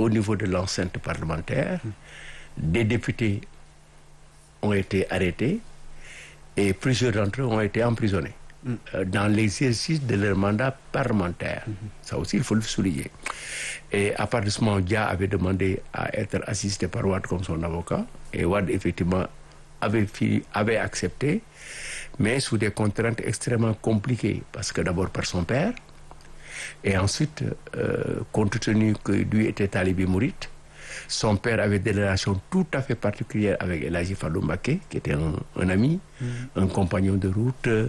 au niveau de l'enceinte parlementaire. Des députés ont été arrêtés et plusieurs d'entre eux ont été emprisonnés euh, dans l'exercice de leur mandat parlementaire. Ça aussi, il faut le souligner. Et à partir de ce moment, Dia avait demandé à être assisté par Wad comme son avocat. Et Wad, effectivement, avait, fi- avait accepté, mais sous des contraintes extrêmement compliquées. Parce que d'abord par son père, et ensuite, euh, compte tenu que lui était talibé mourite, son père avait des relations tout à fait particulières avec Elaji Fallou Mbaké, qui était un, un ami, un compagnon de route euh,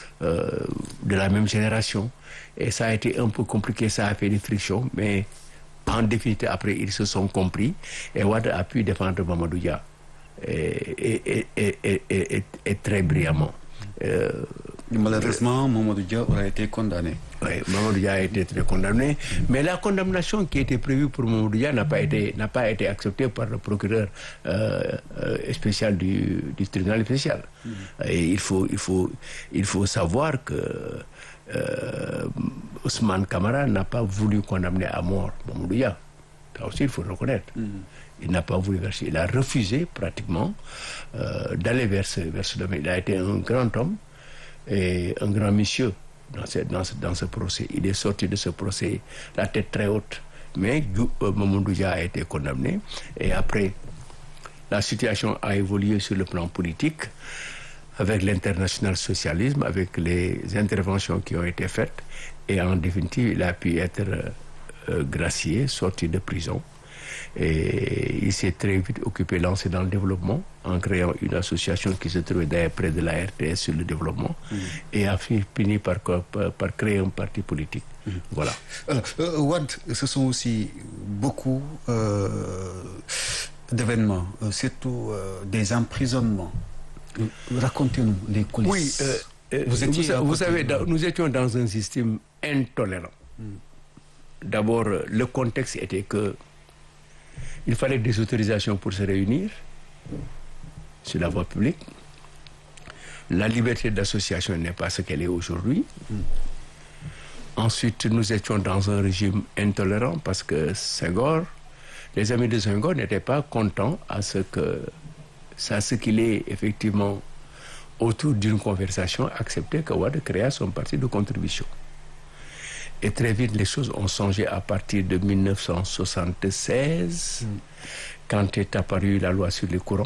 de la même génération. Et ça a été un peu compliqué, ça a fait des frictions, mais en définitive, après, ils se sont compris. Et Wad a pu défendre Mamadou Dia et, et, et, et, et- et- et très brillamment. Euh, Malheureusement, Mamadou Dia aurait été condamné. oui, Mamadou Dia a été très condamné, mais la condamnation qui était prévue pour Mamadou Dia n'a pas été n'a pas été acceptée par le procureur euh, euh, spécial du, du tribunal spécial. Et il faut il faut il faut savoir que euh, Ousmane Kamara n'a pas voulu condamner à mort Mamadou Dia. Ça aussi, il faut le reconnaître. Il n'a pas voulu verser. Il a refusé pratiquement euh, d'aller vers ce, vers ce domaine. Il a été un grand homme et un grand monsieur dans ce, dans ce, dans ce procès. Il est sorti de ce procès la tête très haute. Mais Djou- euh, Mamadou Dia a été condamné. Et après, la situation a évolué sur le plan politique avec l'international socialisme, avec les interventions qui ont été faites. Et en définitive, il a pu être euh, euh, gracié, sorti de prison. Et il s'est très vite occupé, lancé dans le développement, en créant une association qui se trouvait d'ailleurs près de la RTS sur le développement, et a fi- fini par, co- par, par créer un parti politique. Voilà. Alors, euh, Wad, ce sont aussi beaucoup euh, d'événements, euh, surtout euh, des emprisonnements. Euh, Racontez-nous les coulisses. Oui, euh, euh, vous étiez sa- à vous côté. savez, dans- nous étions dans un système intolérant. D'abord, euh, le contexte était que il fallait des autorisations pour se réunir sur la voie publique. La liberté d'association n'est pas ce qu'elle est aujourd'hui. Ensuite, nous étions dans un régime intolérant parce que Senghor, les amis de Senghor n'étaient pas contents à ce que ça, ce qu'il est effectivement autour d'une conversation accepté que Wade créa son parti de contribution. Et très vite, les choses ont changé à partir de 1976, quand est apparue la loi sur les courants.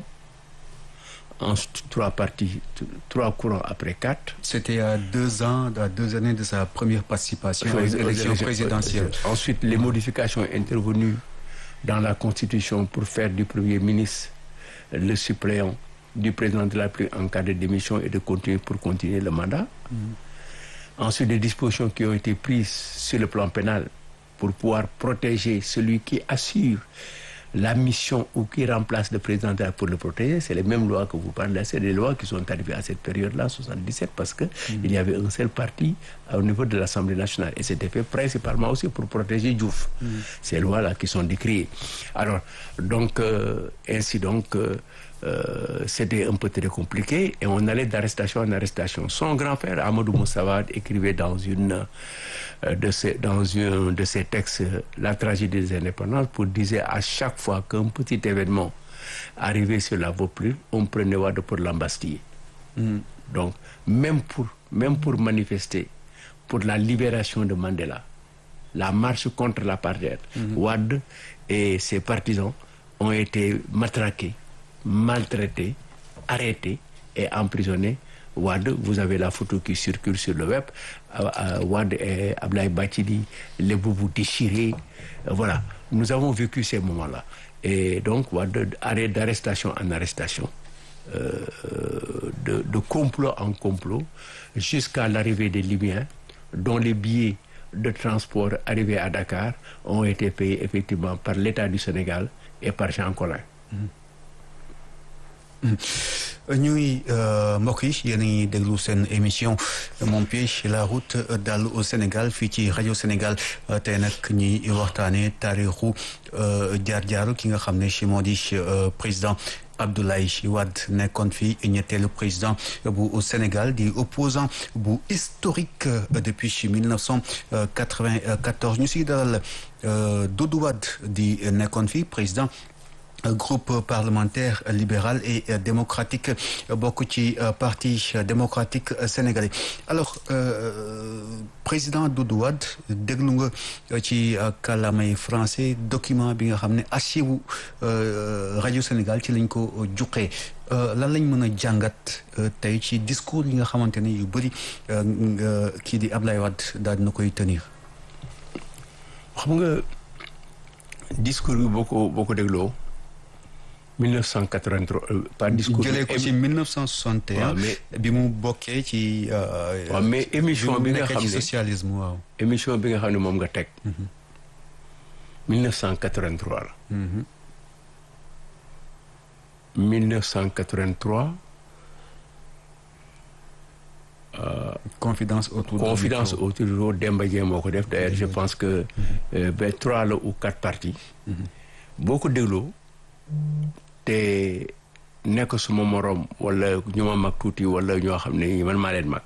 En st- trois parties, t- trois courants après quatre. C'était à deux ans, à deux années de sa première participation aux Aux élections élections présidentielles. Ensuite, les modifications intervenues dans la Constitution pour faire du Premier ministre le suppléant du président de la République en cas de démission et de continuer pour continuer le mandat. Ensuite, des dispositions qui ont été prises sur le plan pénal pour pouvoir protéger celui qui assure la mission ou qui remplace le président de la République pour le protéger. C'est les mêmes lois que vous parlez. C'est des lois qui sont arrivées à cette période-là, 77, parce que il y avait un seul parti au niveau de l'Assemblée nationale. Et c'était fait principalement aussi pour protéger Diouf. Ces lois-là qui sont décriées. Alors, donc, euh, ainsi donc, euh, euh, c'était un peu très compliqué et on allait d'arrestation en arrestation. Son grand frère, Amadou Moussawad, écrivait dans, une, euh, de ses, dans un de ses textes euh, La tragédie des indépendances pour dire à chaque fois qu'un petit événement arrivait sur la voie publique, on prenait Wade pour l'embastiller. Donc, même pour, même pour manifester pour la libération de Mandela, la marche contre l'apartheid, Wade et ses partisans ont été matraqués, maltraités, arrêtés et emprisonnés. Wade, vous avez la photo qui circule sur le web. Euh, euh, Wade et Ablaï Batidi, les boubous déchirés. Euh, voilà, nous avons vécu ces moments-là. Et donc, Wade, arrêt d'arrestation en arrestation euh, de, de complot en complot jusqu'à l'arrivée des Libyens dont les billets de transport arrivés à Dakar ont été payés effectivement par l'État du Sénégal et par Jean Collin. ñuy mbokk yi yéen a ngi déglu seen émission mon pied la route dal au Sénégal fii ci rajo Sénégal tey nag ñuy waxtaanee taarixu jaar-jaaru ki nga xam ne si moo di président Abdoulaye Wade nekkoon fi ñetteelu président bu Sénégal di opposant bu historique depuis 1994 ñu siy dalal Doudou Wade di nekkoon fi président groupe parlementaire libéral et démocratique bokk ci parti démocratique sénégalais alors président Doudou Wade déglu nga ci kàllaamay français document bi nga xam ne archive rajo Sénégal ci lañ ko juqee lan lañ mën a jàngat tey ci discours yi nga xamante ne yu bëri kii di Ablaye Wade daal dina koy tenir. xam nga discours bi boo ko boo ko dégloo. 1983 par discours. jëlee ko ci 1961. mais bi mu bokkee ci. waaw mais émission bi nga xam ne socialisme waaw. émission bi nga xam ne moom nga teg. 1983 la. 1983. confidence autour du confidence micro. autour du micro Demba Dieng moo ko def d'ailleurs je pense que ba trois la ou quatre parties. boo ko dégloo. te nekk suma moroom wala ñu ma mag tuuti wala ñoo xam ne man maa leen mag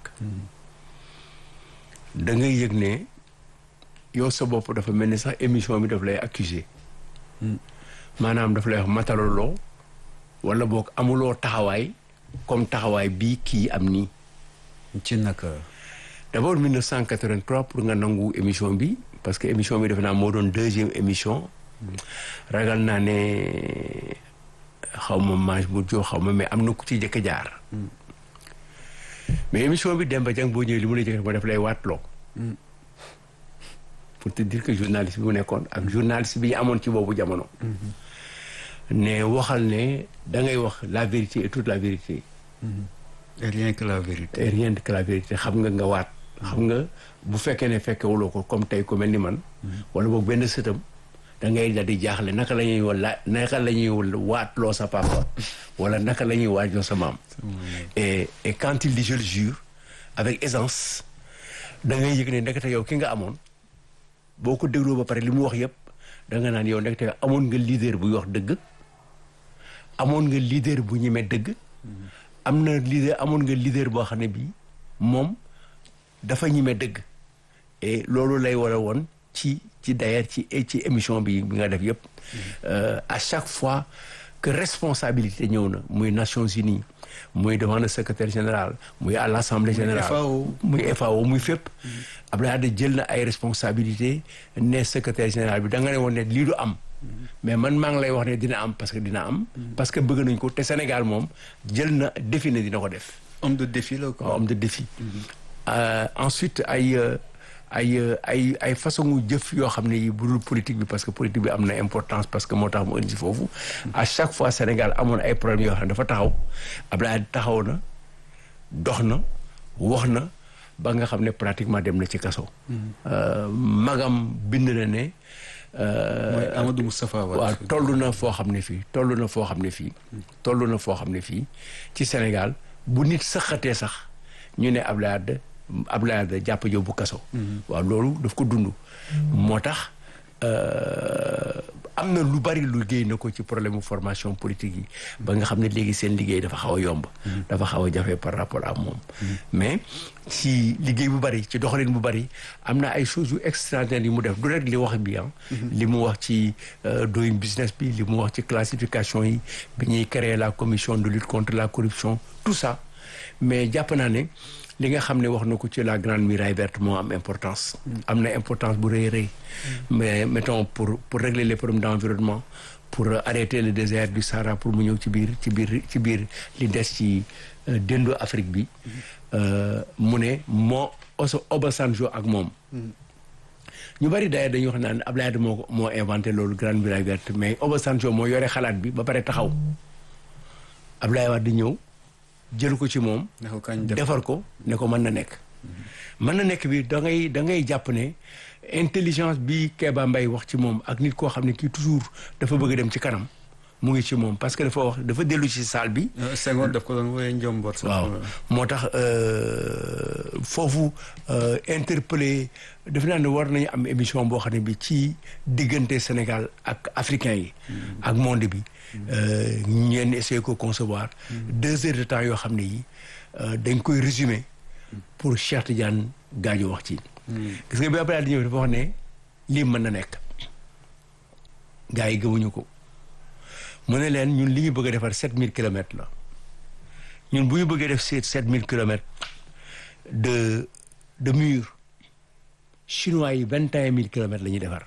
da ngay yëg ne yow sa bopp dafa mel ni sax émission bi daf lay accuser maanaam daf lay wax mataloloo wala boog amuloo taxawaay comme taxawaay bii kii am nii ci naka. d'abord 1983 pour nga nangu émission bi parce que émission bi defe naa moo doon deuxième émission ragal naa ne xaw ma mange bu joo xaw ma mais am na ku ci jëkk jaar mais émission bi Demba Dieng boo ñëwee li mu la jëkk ma def lay waatloo pour te dire que journaliste bi mu nekkoon ak journaliste bi ñu amoon ci boobu jamono ne waxal ne da ngay wax la vérité et toute la vérité et rien que la vérité. et rien que la vérité xam nga nga waat xam nga bu fekkee ne fekkewuloo ko comme tey ku mel ni man wala boog benn sëtam da ngay da di jaaxle naka la ñuy wala naka la ñuy waatloo sa papa wala naka la ñuy waajoo sa maam et et quand il dit je le jure avec aisance da ngay yëg ne ndekete yow ki nga amoon boo ko dégloo ba pare li mu wax yëpp da nga naan yow ndekete yow amoon nga leader buy wax dëgg amoon nga leader bu ñemee dëgg am na leader amoon nga leader boo xam ne bii moom dafa ñime dëgg et loolu lay war a woon ci ci d'ailleurs ci ci émission bi bi nga def yëpp à chaque fois que responsabilité ñëw na muy Nations Unies muy devant le secrétaire général muy à l'Assemblée générale FAO. muy FAO muy fépp Abdoulaye Wade jël na ay responsabilité ne secrétaire général bi da nga ne woon ne lii du am mais man maa ngi lay wax ne dina am parce que dina am parce que bëgg nañ ko te Sénégal moom jël na défi ne dina ko def homme de défi la quoi. homme de défi Euh, ensuite ay euh, ay euh, ay ay façon jëf yoo xam ne yi budul politique bi parce que politique bi am na importance parce que moo tax mu indi si foofu à chaque fois Sénégal amoon ay problèmes yoo xam ne dafa taxaw Abdoulaye taxaw na dox na wax na ba nga xam ne pratiquement dem na ci kaso magam bind na ne mooy Amadou Moustapha Wade. waaw toll na foo xam ne fii toll na foo xam ne fii toll na foo xam ne fii ci Sénégal bu nit saxatee sax ñu ne Abdoulaye Wade Abdoulaye Wade jàpp jow bu kaso waaw loolu daf ko dund moo tax am na lu bari lu liggéey na ko ci problème mu formation politique yi ba nga xam ne léegi seen liggéey dafa xaw a yomb dafa xaw a jafe par rapport ak moom mais ci liggéey bu bari ci doxalin bu bari am na ay choses yu extraordinaires yi mu def du rek li wax bi ah li mu wax ci doing business bi li mu wax ci classification yi bi ñuy créer la commission de lutte contre la corruption tout ça mais jàpp naa ne li nga xam ne wax na ko ci la grande muraille verte moo am importance am na importance bu rëy rëy mais mettons pour pour régler les problèmes d'environnement pour arrêter le désert du Sahara pour mu ñëw ci biir ci biir ci biir li des ci déndu Afrique bi mu ne moo oso Obasanjo ak moom ñu bari d'ailleurs dañuy wax naan Abdoulaye Wade moo ko moo inventé loolu grande muraille verte mais Obasanjo moo yore xalaat bi ba pare taxaw Abdoulaye Wade di ñëw jël ko ci moom ne ko kañ def defar ko ne ko mën na nekk mën na nekk bi da ngay da ngay jàpp ne intelligence bi Kéba Mbaye wax ci moom ak nit koo xam ne kii toujours dafa bëgg a dem ci kanam mu ngi ci moom parce que dafa wax dafa dellu ci salle bi Senghor daf ko doon wooyee njomboot sax. waaw moo tax foofu interpellé def naa ne war nañu am émission boo xam ne bi ci diggante Sénégal ak africain yi ak monde bi ñenn essayer ko concevoir deux heures de temps yoo xam ne yi dañ koy résumer pour Cheikh Tidiane Gadio wax ci gis nga bi Abdoulaye di ñëw dafa wax ne lii mën na nekk gars yi gëmuñu ko mu ne leen ñun li ñu bëgg a defar sept mille kilomètres la ñun bu ñu bëggee def sept sept mille kilomètres de de mur chinois yi vingt et un mille kilomètres la ñuy defar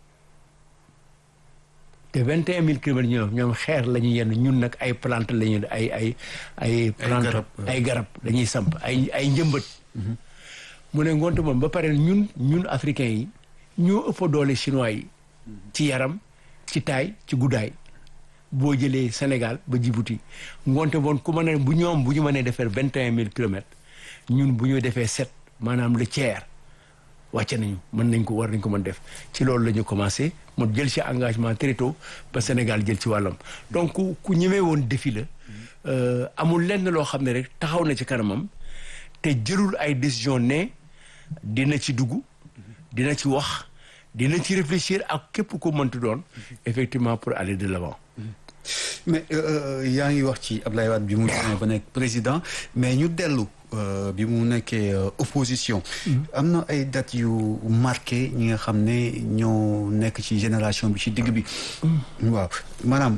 te vingt et un mille kilomètres ñoom ñoom xeer la ñuy yenn ñun nag ay plante la ñuy ay ay ay plante garab, ay garab dañuy samp ay ay njëmbat mu ne ngoonte moom ba pare ñun ñun africains yi ñoo ëpp doole chinois yi ci yaram ci taay ci guddaay boo jëlee Sénégal ba Djibouti ngoonte boon ku mën a bu ñoom bu ñu mënee defee vingt et un mille kilomètres ñun bu ñu defee sept maanaam le tiers wàcce nañu mën nañ ko war nañ ko mën def ci loolu la ñu commencé mu jël ci engagement très tôt ba Sénégal jël ci wàllam donc ku ku ñemee woon défi la euh, amul lenn loo xam ne rek taxaw na ci kanamam te jëlul ay décision ne dina ci dugg dina ci wax dina ci réfléchir ak képp ko mënti doon effectivement pour aller de l'avant mais euh, yaa ngi wax ci Abdoulaye Wade bi mu demee ba nekk président mais ñu dellu euh, bi mu nekkee euh, opposition am na ay dates yu marqué ñi nga xam ne ñoo nekk ci génération bi ci digg bi waaw maanaam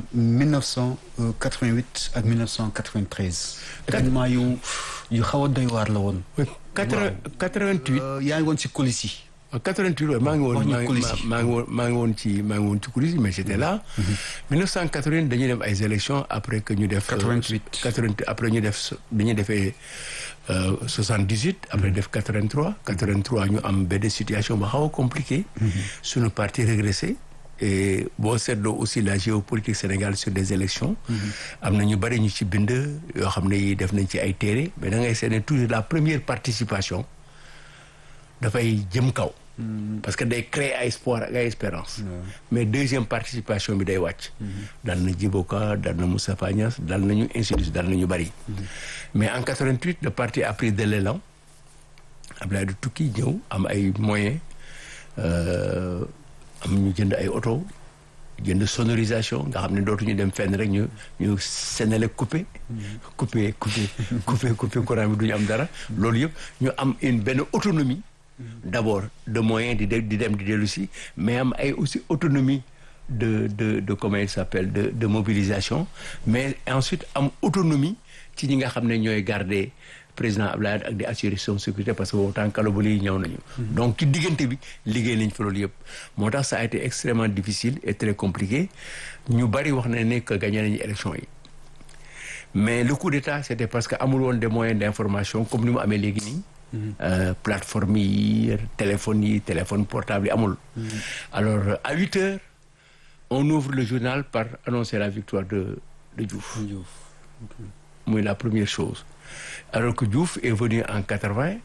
1988 ak 1993 événement yu yu xaw a doy waar la woon quatre quatre-vingt-huit Euh, yaa ngi woon ci coulisses yi 88 waaye maa ngi woon wax ñu maa ngi coulisses yi. maa ngi woon maa ngi woon ci maa ngi woon ci coulisses yi mais j'étais là 1980 dañuy dem ay élections après que ñu def 88. 88 après ñu def dañuy defee euh, 78 après def 83 83 ñu am benn situation ba xaw a compliqué suñu parti régressé et boo seetloo aussi la géopolitique Sénégal sur des élections am na ñu bari ñu ci bind yoo xam ne yi def nañ ci ay téere mais da ngay seet ne toujours la première participation dafay jëm kaw parce que day créer ay espoir ak ay espérance mais deuxième participation bi day wàcc dal na Djiboka dal na Moustapha Niasse dal nañu institut dal nañu bari mais en 88 le parti a pris de l'élan Abdoulaye du tukki ñëw am ay moyens euh, am ñu jënd ay oto jënd sonorisation nga xam ne dootuñu dem fenn rek ñu ñu senele coupé coupé coupé coupé coupé courant bi duñu am dara loolu yëpp ñu am une benn autonomie d'abord de moyens di de di dem di dellu si mais am ay aussi autonomie de de de comment il s'appelle de de mobilisation mais ensuite am autonomie ci ñi nga xam ne ñooy garder président Abdoulaye ak di assurer son sécurité parce que boobu temps kalabali yi ñëw nañu donc ci diggante bi liggéey nañ fa loolu yëpp moo tax ça a été extrêmement difficile et très compliqué ñu bari wax na ne que gagné nañu élection yi mais le coup d'état c'était parce que amul woon des moyens d'information comme ni mu amee léegi nii Euh, plateforme yi téléphone yi téléphone portable yi amul alors à huit heures on ouvre le journal par annoncer la victoire de de Diouf muy la première chose alors que Diouf est venu en quatre-vingt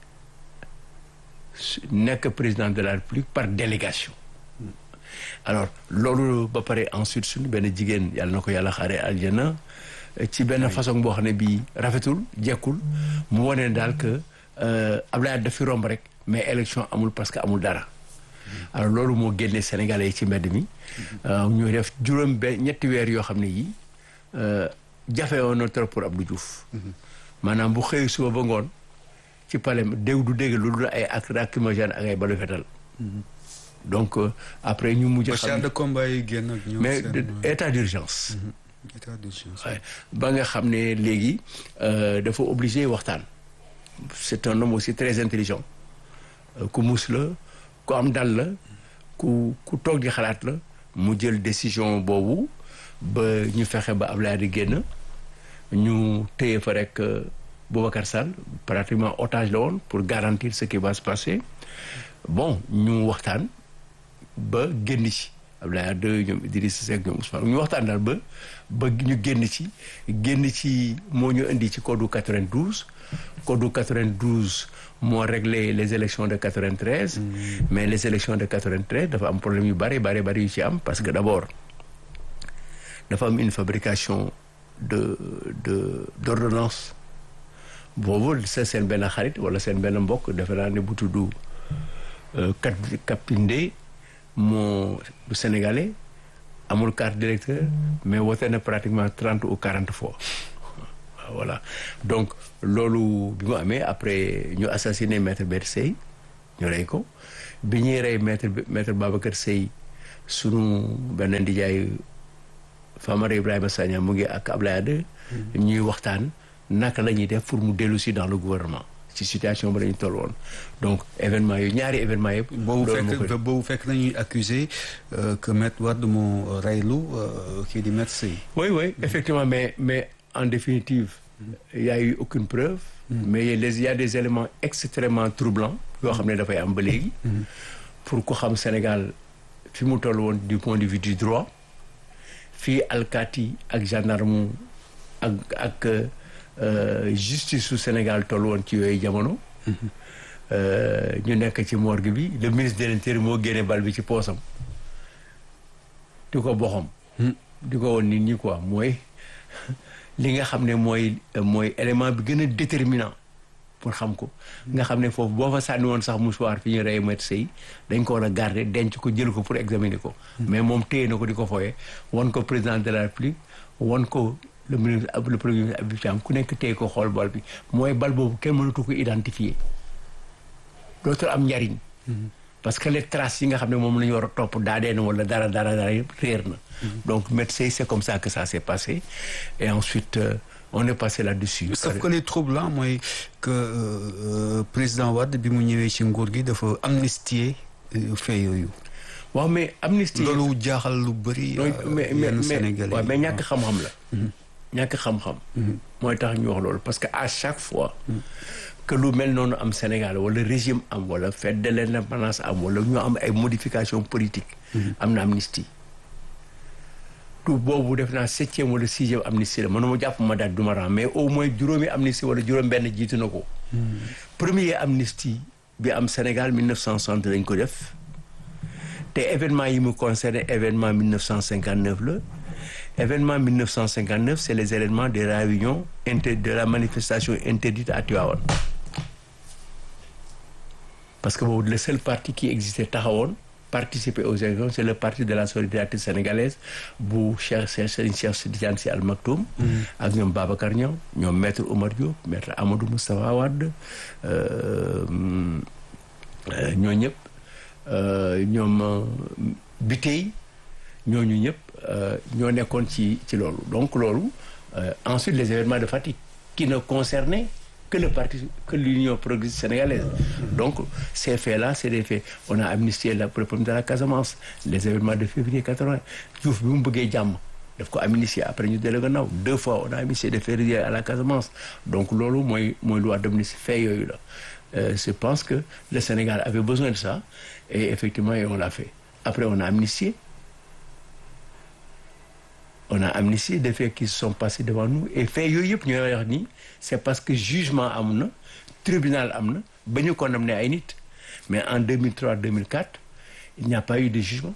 nekk président de la République par délégation alors loolu ba pare ensuite suñu benn jigéen yàlla na ko yàlla xaare aljana ci benn façon boo xam ne bii rafetul jekkul mu wane daal que Abdoulaye daf fi romb rek mais élection amul parce que amul dara alors loolu moo génne Sénégalais yi ci mbedd mi ñu def juróom benn ñetti weer yoo xam ne yii jafe woon na trop pour Abdou Diouf maanaam bu xëy suba ba ngoon ci palais dégg du dégg lu dul ay ak lacrymogène ak ay balu fetal donc après ñu mujj char de combat yi génn ak ñoom mais seen, état d'urgence état d'urgence. Ouais. ba nga xam ne léegi dafa obligé waxtaan c'est un homme aussi très intelligent Euh, ku mus la ku am dal la ku ku toog di xalaat la mu jël décision boobu ba ñu fexe ba Ablaye di génn ñu téye fa rek euh, Boubacar Sall pratiquement otage la woon pour garantir ce qui va se passer bon ñu waxtaan ba génn ci Abdoulaye Wade ñoom Idrissa Seck ñoom Ousmane ñu waxtaan daal ba ba ñu génn ci génn ci moo ñu indi ci code 92 code 92 moo réglé les élections de 93 mais les élections de 93 dafa am problème yu bari bari bari yu ci am parce que d'abord dafa am une fabrication de de d'ordonnance boobu sa seen benn xarit wala seen benn mbokk defe naa ne bu tudd kat Kapinde moo du sénégalais amul carte d'électeur mais wote na pratiquement trente ou quarante fois voilà donc loolu bi mu amee après ñu assassiné maître Babacar Sèye ñu rey ko bi ñuy rey maître maître Babacar Sèye sunu benn ndijaay Famara Ibrahima Sagna mu ngi ak Ablaye Wade ñuy waxtaan naka la ñuy def pour mu dellu si dans le gouvernement ci situation ba la ñu toll woon donc événement yooyu ñaari événement yëpp. boobu fekk boobu fekk nañuy accusé que Maître Wade moo reylu kii di Maître Sèye. oui oui effectivement mais mais en définitive. il y a eu aucune preuve. mais il y a des éléments extrêmement troublants yoo xam ne dafay am ba léegi. pour ko xam Sénégal fi mu toll woon du point de vue du droit fii alkaati ak gendarme ak ak justice su Sénégal toll woon ci yooyu jamono. ñu nekk ci morgue bi le ministre de l'intérieur moo génne bal bi ci poosam di ko boxam. di ko woon nit ñi quoi mooy. li nga xam ne mooy mooy élément bi gën a déterminant pour xam ko nga xam ne foofu boo fa sànni woon sax mouchoir fi ñu rey Maître Sèye dañ ko war a garder denc ko jël ko pour examiner ko mais moom téye na ko di ko fooye wan ko président de la République wan ko le ministre le premier ministre Habib Thiam ku nekk téye ko xool bal bi mooy bal boobu kenn mënatu ko identifier dootul am njariñ parce que les traces yi nga xam ne moom la ñu war a topp daadee na wala dara dara dara yëpp réer na donc Maître Sèye c'est comme ça que ça s'est passé et ensuite euh, on est passé là-dessus sauf que les troublant mooy que euh, président Wade bi mu ñëwee ci nguur gi dafa amnistier fait yooyu waaw mais amnistie loolu jaaxal lu bëri mais mais yenn Sénégalais waaw mais ñàkk xam-xam la ñàkk xam-xam mooy tax ñu wax loolu parce que à chaque fois que lu mel noonu am Sénégal wala régime am wala fête de l'indépendance am wala ñu am ay modifications politiques am na amnistie tout boobu def naa septième wala sixième amnistie la mënuma jàpp ma daal du ma ram mais au moins juróomi amnistie wala juróom benn jiitu na ko premier amnistie bi am Sénégal 1960 lañ ko def te événement yi mu concerné événement 1959 la événement 1959 c'est les événements de la réunion inter de la manifestation interdite à Tivaouane parce que boobu le seul parti qui existait taxawoon participer aux élections c'est le parti de la solidarité sénégalaise bu Cheikh Serigne Cheikh Tidiane Sy Al Maktoum ak ñoom Babacar Niang ñoom maître Oumar Diop maître Amadou Moustapha Wade ñoo ñëpp ñoom Bitèye ñooñu ñëpp ñoo nekkoon ci ci loolu donc loolu ensuite les événements de Fatick qui ne concernaient que le parti que l'Union progressiste sénégalaise donc ces faits-là c'est des faits on a amnistié la pour le problème de la Casamance les événements de février 80 Diouf bi mu bëggee jàmm daf ko amnistié après ñu dellu gannaaw deux fois on a amnistié de février à la Casamance donc loolu mooy mooy loi d'amnistie fait yooyu la je pense que le Sénégal avait besoin de ça et effectivement on l'a fait après on a amnistié on a amnistié des faits qui se sont passés devant nous et faits yooyu yëpp ñooy wax ni c'est parce que jugement am na tribunal am na ba ñu condamné ay nit mais en 2003 2004 il n'y a pas eu de jugement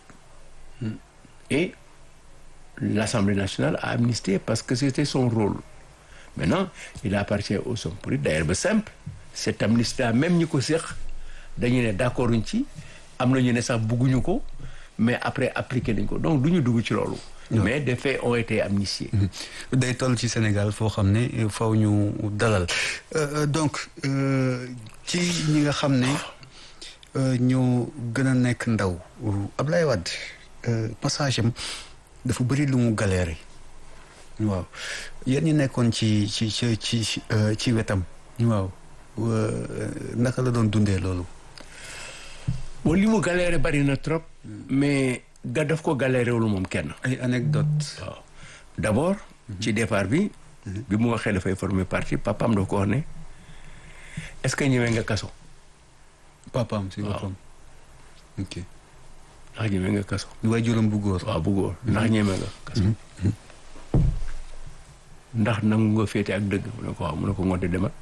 et l'Assemblée nationale a amnistié parce que c'était son rôle maintenant il appartient aux hommes politiques d'ailleurs ba simple cette amnistie là même ñi ko séq dañu ne d'accord uñ ci am na ñu ne sax bugguñu ko mais après appliqué nañ ko donc du ñu dugg ci loolu mais des faits ont été amnistiés. day toll ci Sénégal foo xam ne faw ñu dalal donc ci ñi nga xam ne ñoo gën a nekk ndaw Ablaye Wade passage am dafa bëri lu mu galéré waaw yéen ñi nekkoon ci ci ci ci ci wetam waaw naka la doon dundee loolu. bon li mu galéré bari na trop. mais. ga daf ko galéré wul moom kenn. ay anecdote waaw d'abord. ci départ bi. bi mu waxee dafay former parti papaam daf ko wax ne est-ce que ñëwee nga kaso. papaam si boppam. ok. ndax ñëwee nga kaso. waaye juróom bu góor. waaw bu góor ndax ñëwee nga kaso. ndax nangu nga féete ak dëgg mu ne ko waaw mu ne ko ngoonte demal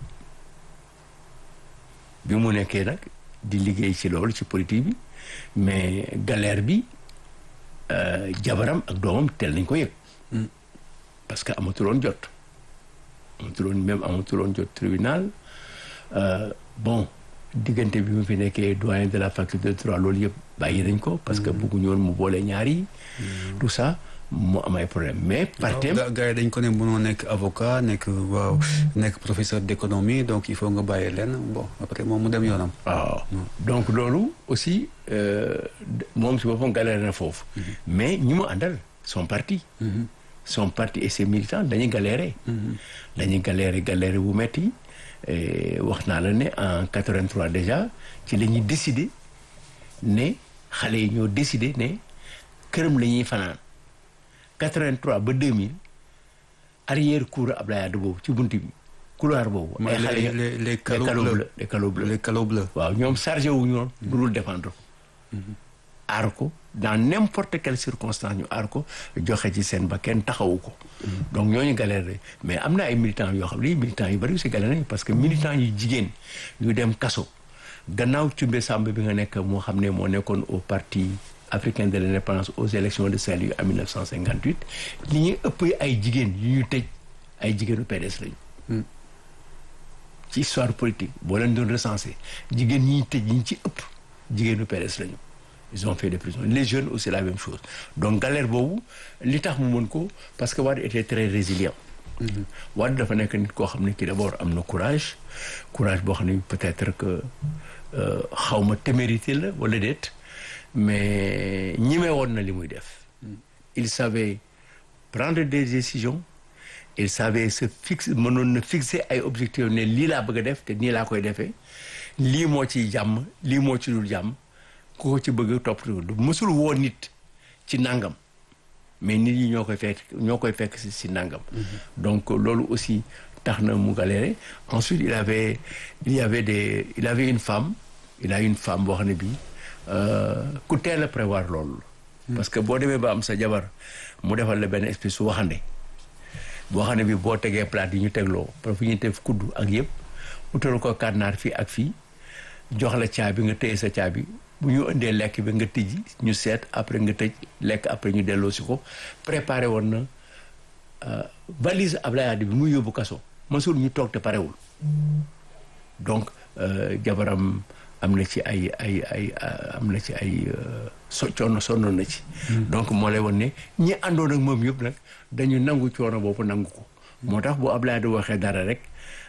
bi mu nekkee nag di liggéey ci loolu ci politique bi mais galère bi. jabaram ak doomam teel nañ ko yëg parce que amatuloon jot amatuloon même amatuloon jot tribunal bon diggante bi mu fi nekkee doyen de la faculté de droit loolu yëpp bàyyi nañ ko parce que bëgguñu woon mu boole ñaar yi tout ça mu am ay problème mais partem gars yi dañ ko ne mënoo nekk avocat nekk waaw nekk professeur d'économie donc il faut nga bàyyi leen bon après moom mu dem yoonam waaw donc loolu aussi moom si boppam galère na foofu mais ñi mu àndal son parti son parti et ses militants dañuy galérer dañuy galérer galérer bu metti wax naa la ne en 83 déjà ci la ñuy décider ne xale yi ñoo décider ne këram la ñuy fanaan 83 ba 2000 arrière cour Abdoulaye Wade boobu ci buntu bi couloir boobu. ay xale les les calots bleus les calots bleus les calots bleus. waaw ñoom chargé wu ñu woon. lu dul défendre ko. aar ko dans n'importe quelle circonstance ñu aar ko joxe ci seen ba kenn taxawu ko. donc ñooñu galère mais am na ay militants yoo xam ne militants yu bari aussi galère nañu parce que militants yu jigéen ñu dem kaso gannaaw Cumbe Samb bi nga nekk moo xam ne moo nekkoon au parti. africain de l'indépendance aux élections de Saint-Louis en 1958 li ñuy ëpp ay jigéen yu ñu tëj ay jigéenu PDS lañu. ci histoire politique boo leen doon recensé jigéen ñi ñu tëj ñi ci ëpp jigéenu PDS lañu. ils ont fait des prisons les jeunes aussi la même chose donc galère boobu li tax mu mën ko parce que Wade était très résilient. Wade dafa nekk nit koo xam ne kii d'abord am na courage courage boo xam ne peut-être que xaw ma témérité la wala déet. mais ñime woon na li muy def il savait prendre des décisions il savait se fixe mënoon na fixer ay objectifs ne lii laa bëgg a def te nii laa koy defee lii moo ciy jàmm lii moo ci dul jàmm ku ko ci bëgg topp du mësul woo nit ci nangam mais nit yi ñoo koy fekk ñoo koy fekk si si nangam donc loolu aussi tax na mu galéré ensuite il avait il y avait des il avait une femme il a une femme boo xam ne bii ku teel a prévoir loolu. parce que boo demee ba am sa jabar mu defal la benn espèce su waxande boo xam ne bi boo tegee plate yi ñu tegloo parce que ñu teg kuddu ak yëpp utal ko kànnaar fii ak fii jox la caabi nga téye sa caabi bu ñu indee lekk bi nga tijji ñu seet après nga tëj lekk après ñu delloo si ko préparé woon na valise Ablaye Wade bi muy yóbbu kaso masul ñu toog te parewul donc jabaram. am na ci ay ay ay am na ci ay so coono sonnoon na ci. donc moo lay won ne ñi àndoon ak moom yëpp nag dañu nangu coono boobu nangu ko. moo tax bu Ablaye di waxee dara rek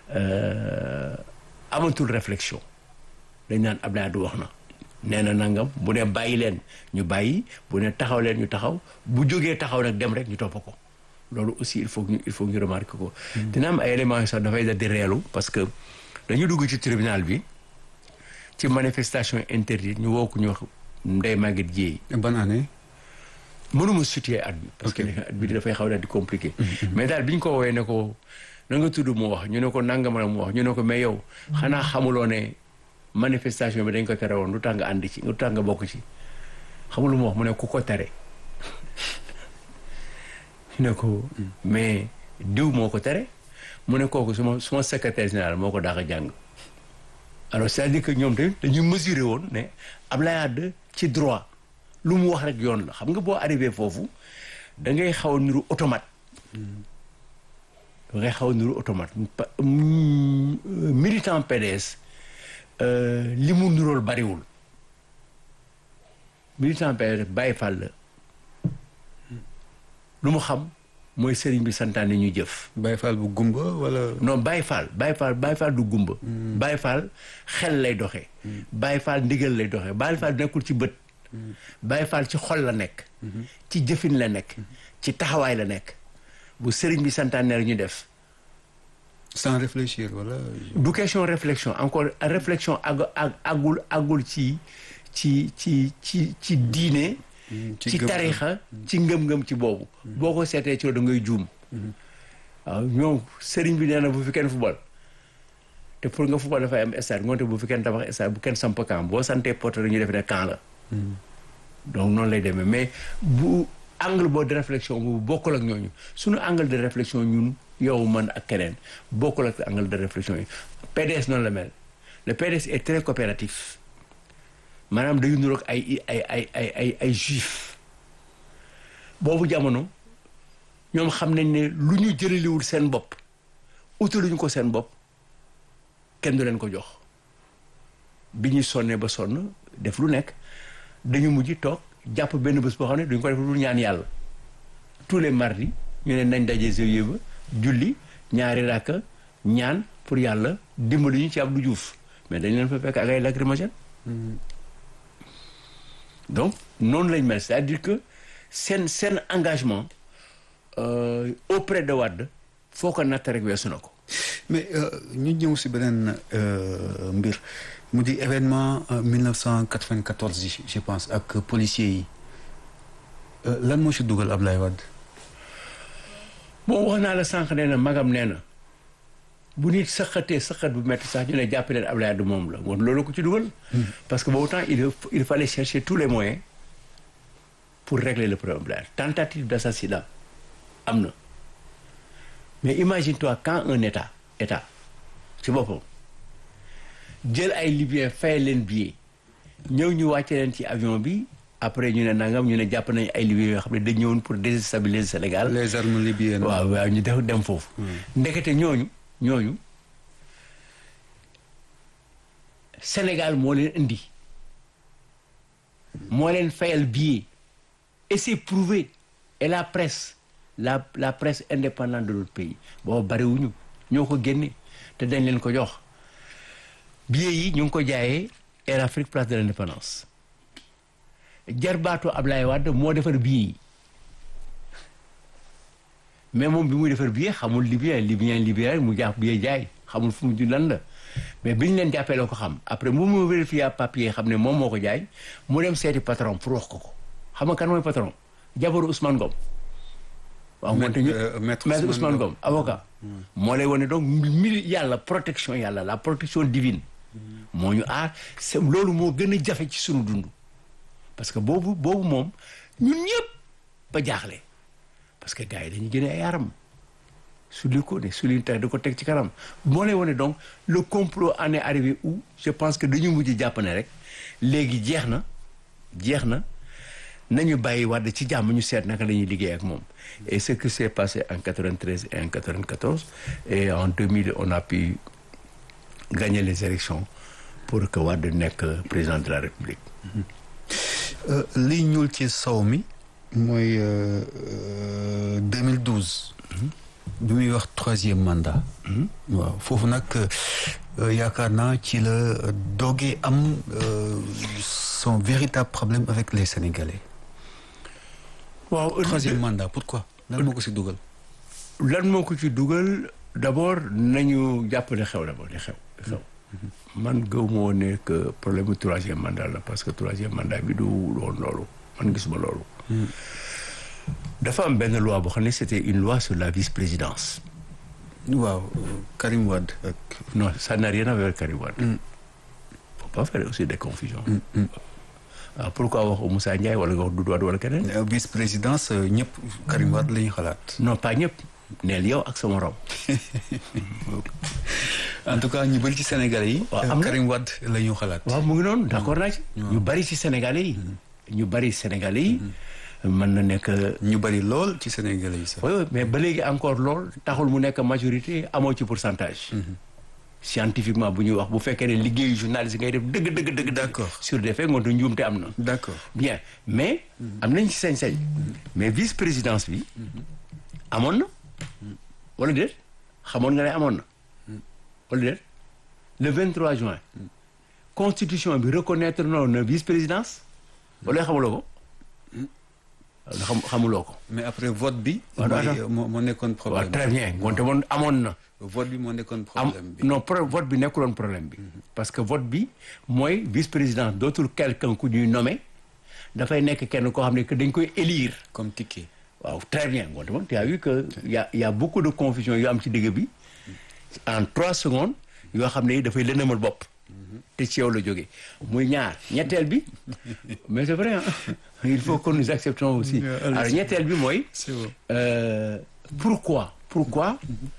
amatul réflexion dañ naan Ablaye du wax na. nee na nangam bu ne bàyyi leen ñu bàyyi bu ne taxaw leen ñu taxaw bu jógee taxaw nag dem rek ñu topp ko loolu aussi il faut il faut ñu remarquer ko. dina am ay éléments yu sax dafay da di reelu parce que dañu dugg ci tribunal bi. ci manifestation interdite ñu woo ko ñu wax Ndeye Maguette Dieye. ban année. mënuma situer at bi. parce que at bi dafay xaw daal di compliqué. mais daal bi ñu ko woowee ne ko na nga tudd mu wax ñu ne ko nangam la mu wax ñu ne ko mais yow. xanaa xamuloo ne manifestation bi dañ ko tere woon lu tax nga ànd ci lu tax nga bokk ci xamulu mu wax mu ne ku ko tere. ñu ne ko mais diw moo ko tere mu ne kooku suma suma secrétaire général moo ko daax a jàng. alors c'est-à-dire que ñoom tamit dañuy mesurer woon ne Ablaye Wade ci droit lu mu wax rek yoon la xam nga boo arrivé foofu da ngay xaw a niru automate da ngay xaw a niru automate militant PDS li mu nirool bariwul militant PDS Baye Fall la lu mu xam mooy sëriñ bi santaane ñu jëf. Baye Fall bu gumba wala. non Baye Fall Baye Fall Baye Fall du gumba. Baye Fall xel lay doxee. Baye Fall ndigal lay doxee Baye Fall nekkul ci bët. Baye Fall ci xol la nekk. ci jëfin la nekk. ci taxawaay la nekk. bu sëriñ bi santaane rek ñu def. sans réfléchir wala. du question réflexion encore réflexion àgg àggul àggul ci ci ci ci ci diine. ci tarixa ci ngëm-ngëm ci boobu boo ko seetee ci da ngay juum waaw ñoom sëriñ bi nee na bu fi kenn fubal te pour nga fubal dafay am stade ngoonte bu fi kenn tabax stade bu kenn samp camp boo santee porte ñu def ne camp la donc noonu lay demee mais bu angle boo de réflexion bu bokkul ak ñooñu suñu angle de réflexion ñun yow man ak keneen bokkul ak angle de réflexion yi PDS noonu la mel le PDS est très coopératif maanaam dañu niroog ay ay ay ay ay ay juif boobu jamono ñoom xam nañ ne lu ñu jëlaliwul seen bopp utaluñu ko seen bopp kenn du leen ko jox bi ñuy sonnee ba sonn def lu nekk dañu mujj toog jàpp benn bés boo xam ne duñ ko def lu ñaan yàlla tous les mardis ñu ne nañ daje zawiya ba julli ñaari rakka ñaan pour yàlla dimbali ñu ci Abdou Diouf mais dañ leen fa fekk ak ay lacrymogène donc noonu lañ mel c'est-à-dire que seen seen engagement euh, auprès de Wade foo ko natt rek weesu na ko mais ñu ñëw si beneen mbir mu di événement 1994 yi je pense ak policiers yi lan moo si dugal Ablaye Wade. bon wax naa la sànq nee na magam nee na bu nit sëqatee sëqat bu métti sax ñu ne jàpp leen Ablaye Wade moom la woon loolu ko ci dugal. parce que boobu temps il il fallait chercher tous les moyens pour régler le problème tentative d'assassinat am na. mais imagine-toi quand un état état ci boppam jël ay libyens fay leen billet ñëw ñu wàcce leen ci avion bi après ñu ne nangam ñu ne jàpp nañu ay libyens yoo xam ne dañ ñëwoon pour déstabiliser Sénégal. les armes libyennes. waaw waaw ñu def dem foofu. ndekete ñooñu ñooñu Sénégal moo leen indi moo leen fayal billet et c'est prouvé et la presse. la la presse indépendante de notre pays boobu bariwuñu ñoo ko génne te dañ leen ko jox billets yi ñu ngi ko jaayee Air Afrique place de l'indépendance jarbaatu Ablaye Wade moo defar billets yi mais moom bi muy defar billet xamul libyen libyen libyen mu jàpp billet jaay xamul fu mu ju lan la mais bi ñu leen jàppee la ko xam après mu mu vérifié papier xam ne moom moo ko jaay mu dem seeti patron pour wax ko ko xam nga kan mooy patron jabaru Ousmane Ngom waaw moonte ñu maître Ousmane Ngom avocat moo lay wane donc mili yàlla protection yàlla la protection divine moo ñu aar c'est loolu moo gën a jafe ci sunu dund parce que boobu boobu moom ñun ñëpp ba jaaxle parce que gars yi dañu génne ay aram su li ko ne su li tax da ko teg ci kanam moo lay wane donc le complot en est arrivé où je pense que dañu mujj jàpp ne rek léegi jeex na jeex na nañu bàyyi Wade ci jàmm ñu seet naka la ñuy liggéey ak moom et ce qui s'est passé en 93 et en 94 et en 2000 on a pu gagner les élections pour que Wade nekk président de la République li ñuul ci sow mi mooy 2012 bi muy wax troisième mandat waaw foofu nag yaakaar naa ci la doogee am son véritable problème avec les Sénégalais waaw troisième mandat pourquoi lan moo ko ci dugal lan moo ko ci dugal d'abord nañu jàppale xew d'abord li xew xew man gëw moo ne que problème mu troisième mandat la parce que troisième mandat bi du woon loolu man gisuma loolu dafa am benn loi boo xam ne c'était une loi sur la vice-présidence waaw Karim Wade ak non ça n'a rien à voir avec Karim Wade faut pas faire aussi des confusions ah pourquoi wax Moussa Ndiaye wala nga wax Doudou Wade wala keneen vice présidence ñëpp Karim Wade la ñu xalaat non pas ñëpp neel yow ak sama morom en tout cas ñu bëri ci Sénégalais yi waaw am na Karim Wade la ñu xalaat waaw mu ngi noonu d'accord naa ci ñu bari ci Sénégalais yi ñu bari Sénégalais yi mën na nekk ñu bëri lool ci Sénégalais yi sax oui oui mais ba léegi encore lool taxul mu nekk majorité amoo ci pourcentage scientifiquement bu ñuy wax bu fekkee ne liggéeyu journaliste ngay def dëgg dëgg dëgg D'accord. sur des faits ngoonte njuumte am na d'accord bien mais am nañ ci sañ-sañ mais vice présidence bi amoon na wala déet xamoon nga ne amoon na wala déet le 23 juin constitution bi reconnaître noonu na vice présidence wala xamuloo ko xam xamuloo ko mais après vote bi Waaw, mooy attends. moo moo nekkoon waaw problème très bien ngoonte moom amoon na vote bi moo nekkoon am problème bi non pro vote bi nekkuloon problème bi parce que vote bi mooy vice président dootul quelqu'un ku ñuy nommé dafay nekk kenn koo xam ne que dañ koy élire comme ticket waaw très bien ngoonte moom tu as vu que y a y a beaucoup de confusion yu am ci digg bi en trois secondes yoo xam ne dafay lëndëmal bopp te ci yow la jógee muy ñaar ñetteel bi mais c'est vrai hein il faut que nous acceptons aussi Yeah, allez-y. alors ñetteel bi mooy c'est bon Euh, pourquoi pourquoi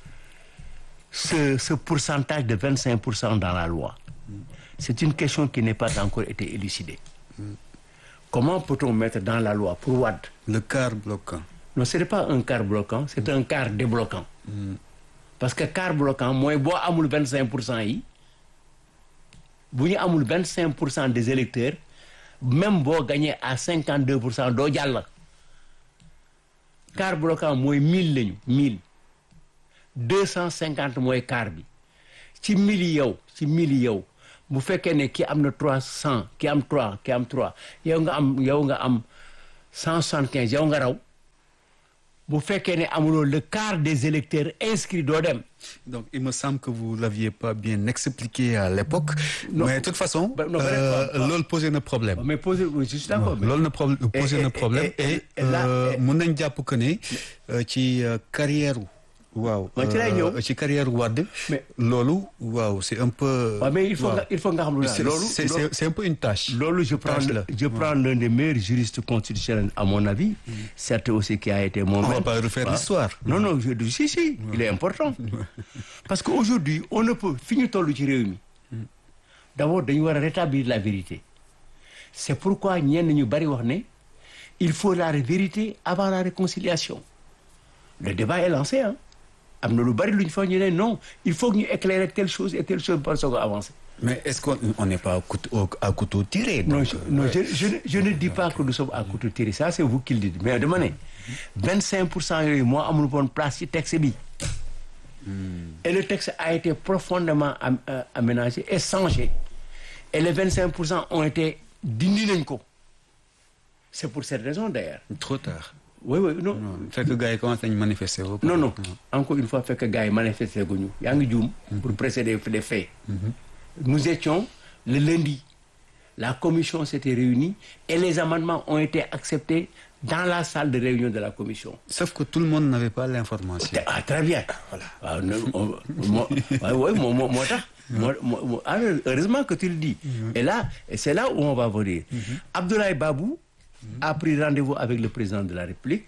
ce ce pourcentage de vingt cinq pour cent dans la loi c'est une question qui n'est pas encore été élucidée comment peut-on mettre dans la loi pour Wade le quart bloquant non ce n'est pas un quart bloquant c'est un quart débloquant parce que quart bloquant mooy boo amul vingt cinq pour cent yi bu ñu amul vingt cinq pour cent des électeurs même boo gagné à cinquante deux pour cent doo jàll quart bloquant mooy mille lañu mille deux cent cinquante mooy quart bi ci mille yi yow ci mille yi yow bu fekkee ne ki am na trois cent ki am trois ki am trois yow nga am yow nga am cent soixante quinze yow nga raw bu fekkee ne amuloo le quart des électeurs inscrits doo dem donc il me semble que vous l'aviez pas bien expliqué à l'époque Non. mais de toute façon Ba- non, ba- euh, ba- loolu posé na problème mais posé je suis d'accord mais- loolu na problème posé et- na et- problème et- et et là- euh, et- mun nañ jàpp que ne euh, ci euh, carrière waaw Ma ci lay euh, ñëw. ci carrière Wade Mais- loolu waaw c'est un peu waaw mais il faut waaw. nga il faut nga xam lu C'est- loolu c'est c'est- c'est un peu une tâche loolu je prends Tâche le- la. je prends l'un des meilleurs juristes constitutionnels à mon avis certes aussi qui a été mon on va maître. pas refaire Waaw. l'histoire non non je dis si si il est important parce que aujourd'hui on ne peut fi ñu toll ci réew mi d'abord dañu war a rétablir la vérité c'est pourquoi ñenn ñu bari wax ne il faut la vérité avant la réconciliation le débat est lancé hein am na lu bari lu ñu fa ñu ne non il faut que ñu éclairer telle chose et telle chose par soog a avancer mais est-ce qu'on on n'est pas à couteau, au- à couteau tiré Non, donc, je, non je, je, ne- je ne dis pas que nous sommes à couteau tiré ça c'est vous qui le dites mais dama ne vingt cinq pour cent yooyu moo amul woon place ci texte bi et le texte a été profondément am, euh, aménagé et changé et les vingt cinq pour cent ont été dindi nañ ko c'est pour cette raison d'ailleurs trop tard oui oui non non fekk gars yi commencé nañ manifester ba non non encore une fois fekk gars yi manifesté guñu yaa ngi juum pour précéder les faits nous étions le lundi la commission s'était réunie et les amendements ont été acceptés dans la salle de réunion de la commission sauf que tout le monde n'avait pas l'information ah très bien voilà waaw no- on- moo waaw waaw moo moo moo tax moo moo moo- ah, heureusement que tu le dis et là et c'est là où on va venir Abdoulaye Babou a pris rendez-vous avec le président de la République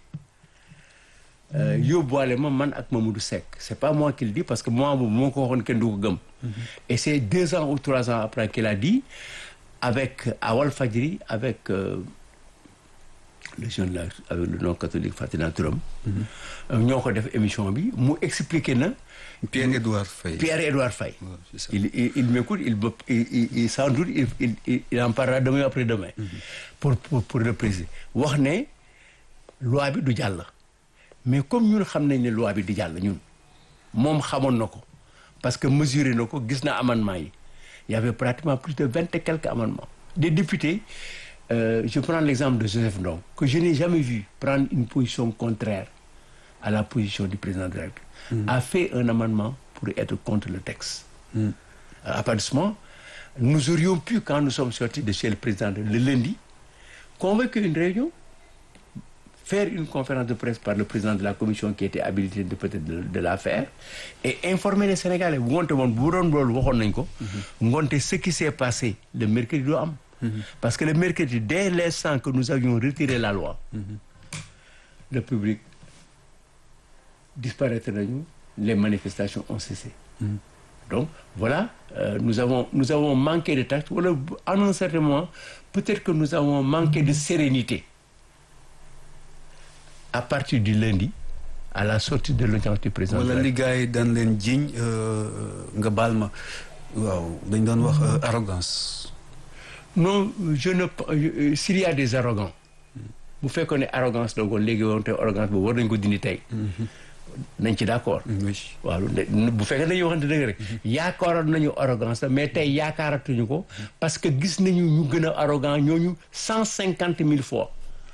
euh, yóbbuwaale ma man ak Mamadou Seck c'est pas moi qui le dis parce que moi boobu moo ko waxoon kenn du ko gëm et c'est deux ans ou trois ans après qu'il a dit avec à Walfadjri avec euh, le jeune là avec le nom catholique Fatina Touram ñoo ko def émission bi mu expliqué na Pierre-Édouard Faye Pierre-Édouard Faye Ouais, c'est ça. il, il, il m'écoute il, me- il, il, il- sans doute il, il, il, il en parlera demain après demain pour, pour, pour le préciser wax ne loi bi du jàll mais comme ñun xam nañ ne loi bi di jàll ñun moom xamoon na ko parce que mesuré na ko gis na amendement yi il y avait pratiquement plus de vingt et quelques amendements des députés euh, je prends l'exemple de Joseph Ndong que je n'ai jamais vu prendre une position contraire à la position du président de la République a fait un amendement pour être contre le texte à partir de ce moment nous aurions pu quand nous sommes sortis de chez le président de- le lundi convoquer une réunion faire une conférence de presse par le président de la commission qui était habilité de peut-être de, de la faire et informer les Sénégalais bu ngoonte moon bu doon loolu waxoon nañ ko ngoonte ce qui s'est passé le mercredi doo am parce que le mercredi dès l'instant que nous avions retiré la loi le public disparaître nañu les manifestations ont cessé donc voilà euh, nous avons nous avons manqué de tact wala à un certain moment peut-être que nous avons manqué de sérénité à partir du lundi à la sortie de l'audience du président de wala la li gars yi dañ leen jiñ nga baal ma waaw dañ doon wax euh, arrogance non je ne euh, s'il y a des arrogants bu fekkoon ne arrogance la woon léegi woon te arrogance boobu war nañ ko dindi tey nañ ci d'accord oui waaw ne- bu fekkee dañuy waxante dëgg rek yaakaaroon nañu arrogance la mais tey yaakaaratuñu ko parce que gis nañu ñu gën a arrogant ñooñu cent cinquante mille fois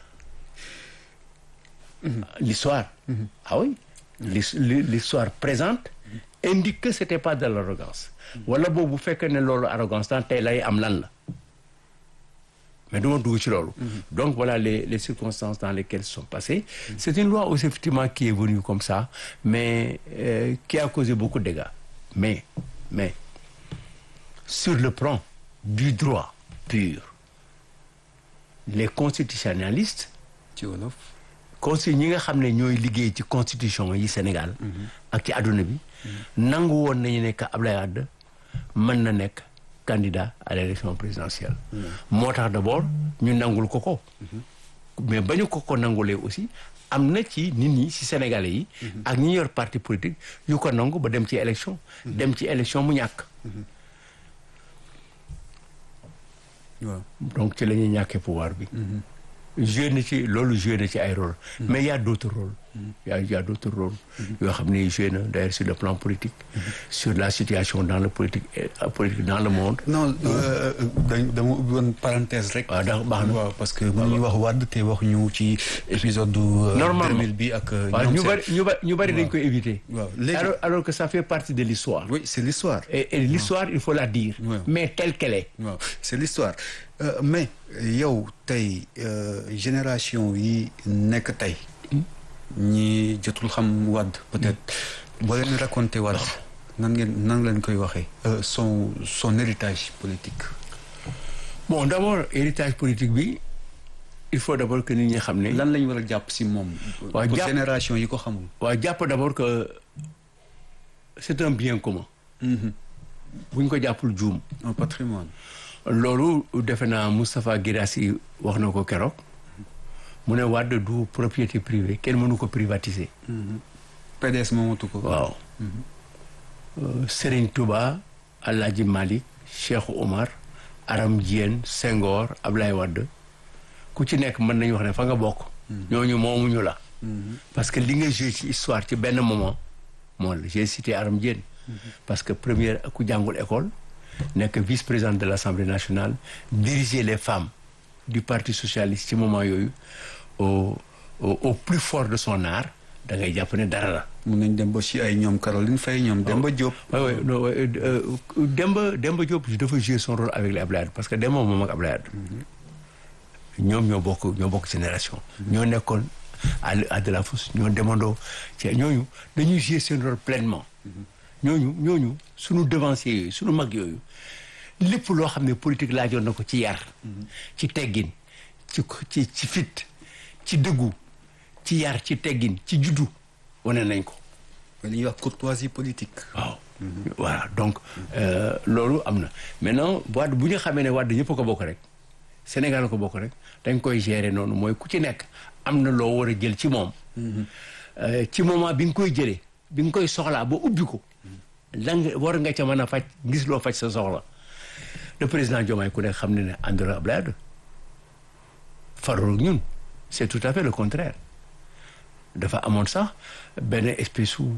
l'histoire ah oui L'his- l'histoire présente indique que c'était pas de l'arrogance wala boobu bu fekkee ne loolu arrogance tan tey lay am lan la mais duma dugg ci loolu donc voilà les les circonstances dans lesquelles se sont passées c'est une loi aussi effectivement qui est venue comme ça mais euh, qui a causé beaucoup de dégâts mais mais sur le plan du droit pur les constitutionnalistes ci wolof consti ñi nga xam ne ñooy liggéey ci constitution yi Sénégal ak ci àdduna bi nangu woon nañu ne que Abdoulaye Wade mën na nekk candidat à l'élection présidentielle moo tax d'abord ñu nangul ko ko mais ba ñu ko ko nangulee aussi am na ci nit ñi ci Sénégalais yi ak ñi yor parti politique yu ko nangu ba dem ci élection dem ci élection mu ñàkk waaw donc ci la ñuy ñàkkee pouvoir bi joué na ci loolu joué na ci ay rôle mais y a d'autres rôles y a y a d'autres rôles yoo xam ne joué na d'ailleurs sur le plan politique sur la situation dans le politique politique dans le monde non dañ dama ubbi woon parenthèse rek waaw ndax baax na waaw parce que bu ñuy wax Wade te wax ñu ci épisode du normalement 2000 bi ak waaw ñu bari ñu bari ñu bari dañ koy éviter waaw léegi alors alors que ça fait partie de l'histoire oui c'est l'histoire et, et l'histoire il faut la dire Ouais. mais telle qu'elle est waaw c'est l'histoire Euh, mais yow tey euh, génération yi nekk tey ñi jotul xam Wade peut-être boo leen raconté Wade nan ngeen nan leen koy waxee euh, son son héritage politique bon d'abord héritage politique bi il faut d'abord que nit ñi xam ne lan lañ war a jàpp si moom Waaw, pour jàpp- génération yi ko xamul waaw jàpp d'abord que c'est un bien commun Mhm. bu ñu ko jàppul juum un patrimoine loolu defe naa Moustapha Guirassy wax na ko keroog mu ne Wade du propriété privée kenn mënu ko privatiser PDS moomatu ko waaw Euh, Serigne Touba Alhaji Malick Cheikh Omar Aram Diène Senghor Ablaye Wade ku ci nekk mën nañu wax ne fa nga bokk ñooñu moomuñu la parce que li nga joué ci histoire ci benn moment moo la j'ai cité Aram Diène parce que première ku jàngul école nekk vice-présidente de l'Assemblée nationale diriger les femmes du Parti socialiste ci moment yooyu au au, au plus fort de son art da ngay jàpp ne dara la mun nañ dem ba si ay ñoom Caroline Faye ñoom Demba Diop oui oui non euh, euh, Demba Demba Diop dafa jouer son rôle avec les Ablaye Wade parce que Demba moom ak Ablaye Wade ñoom ñoo bokk ñoo bokk génération. ñoo nekkoon à à de la fosse ñoo demandoo ci ñooñu dañuy jouer seen rôle pleinement. ñooñu ñooñu sunu devanciers yooyu sunu mag yooyu lépp loo xam ne politique laajoon na ko ci yar. ci teggin ci ci ci fit ci dëggu ci yar ci teggin ci juddu wane nañ ko. li ñuy wax courtoisie politique waaw voilà donc euh, loolu am na maintenant Wade bu ñu xamee ne Wade ñëpp ko bokk rek Sénégal ko bokk rek dañ koy gérer noonu mooy ku ci nekk am na loo war a jël ci moom Euh, ci moment bi nga koy jëlee bi nga koy soxlaa ba ubbi ko la nga war nga ca mën a faj gis loo faj sa soxla le président Diomaye ku nekk xam ne ne àndul ak Abdoulaye Wade farul ak ñun c'est tout à fait le contraire dafa amoon sax benn espèce su